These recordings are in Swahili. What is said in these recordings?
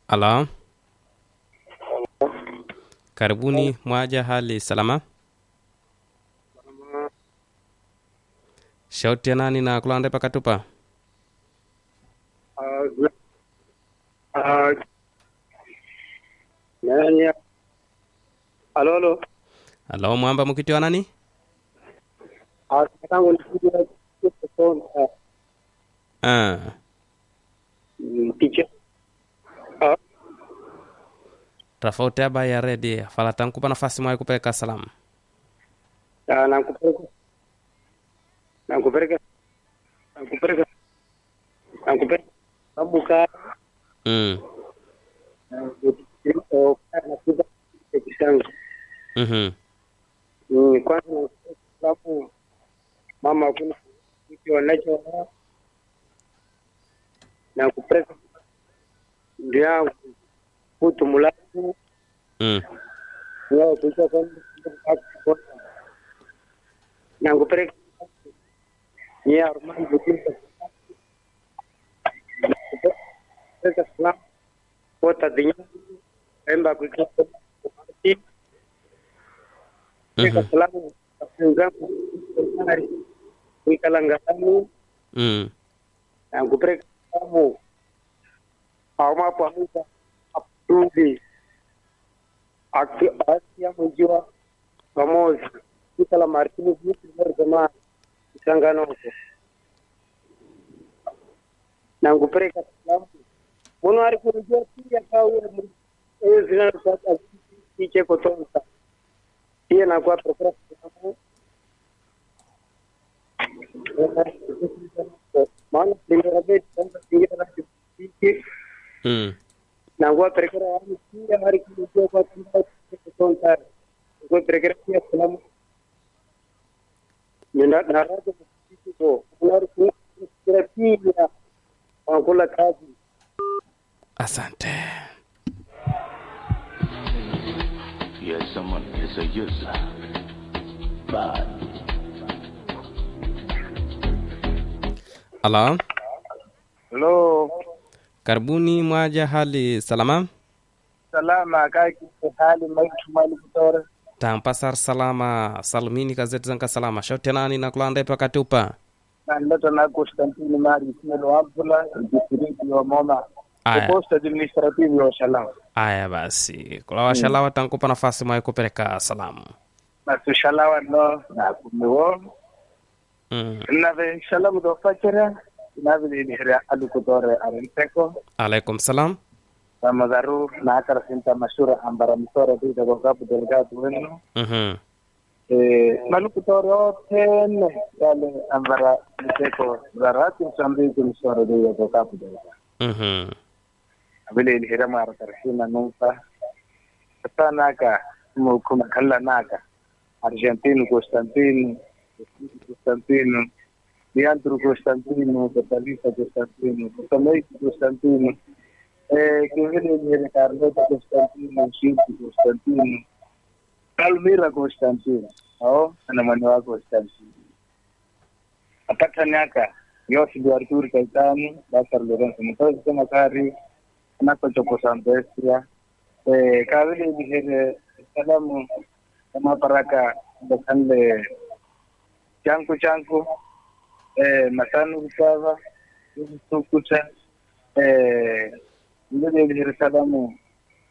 Halo, karibuni. Mwaja, hali salama? Shauti ya nani na kulande pakatupa? nani halo halo Halo, mwamba mukiti wa nani? tangu nikuja kusoma Ah, picha Ah, tofauti aba ya redi fala tankupa nafasi mwaye kupeleka salamu. ah, nakupeleka nakupeleka nakupeleka nakupeleka sababu ka Mm. nakuza kisangu Mhm. Mm, kwanza nakupeleka sababu mama kuna kitu wanacho nakupeleka ndio yangu kutu mulaku Mm. Yo, kuja kwa nakupeleka ni Armani Butinda nakupeleka salamu kota dinya emba kuja kupati kupeleka Mhm. salamu wenzangu kuikala ngani Mm. na kupeleka salamu auma pamoja apudi asia mwijiwa pamoja kuikala martini vitu vya jamaa isanganoko na kupeleka salamu muno ari kurujia pia kawe eyo zinazopata iche kotonsa pia nakuwa prokura salamu maana kulingana beti kwanza kuingia na kipiki Mm. nangua perekera wani pia hari kurujia kwa tamba kotonsa ngua perekera pia salamu nenda na raja kipiki ko kunari kuingia pia wanakula kazi Asante. Yes, someone is a user. Bad. Halo, Halo, karibuni. Mwaja, hali salama? salama kaki hali maitu mali kutore tampasar salama salmini gazeti zanka salama shauti ya nani na kulande pakatupa? na ndoto na Konstantini Mari Simelo Abdullah distrikti wa Moma Aya. post administrative wa Shalom Aya basi, kula washalawa tankupa nafasi mwaye kupeleka salamu. na tushalawa no na kumiwo Mm. na ve shalom do fakira na ve ni hira alu kutore arenteko Alaikum salam. na madaru na akara sinta mashura ambara mtore di da gogabu delegado wenu Mhm. eh malu kutore otene yale ambara mteko zarati msambiki msore di da gogabu delegado Mhm. abile ilhira mara tarhina numfa ta naka mu kuma kalla naka argentino costantino costantino diantro costantino catalisa costantino cotamaico costantino eh che vede ilhira carlota costantino shinti costantino palmira costantino ao ana manewa costantino apata naka yosi di artur kaitani basar lorenzo mtozi kama kari nakochokosambesia eh, kavile vihere salamu kama paraka bakanle chanku chanku eh, masanu kusava tukuta eh, vile vihere salamu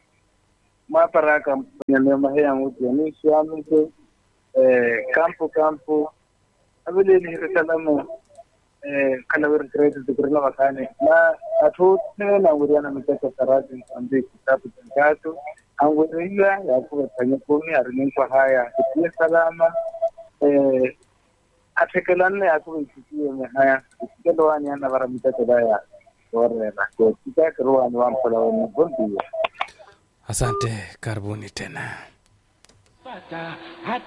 maparaka nyamema heya nguti yanisi amike eh, kampu kampu avile vihere salamu eh, kana wir credit tukurina wakane na atute na wuriana mitete sarati ambi kitabu tangatu angwiriya yakuwa tanya kumi arinikwa haya itie salama eh, atekelanne yakuwa ikikie me haya ikikelowani ana vara mitete daya orera ko kitakerowani wampola wani bondiya Asante, karibuni tena. Pata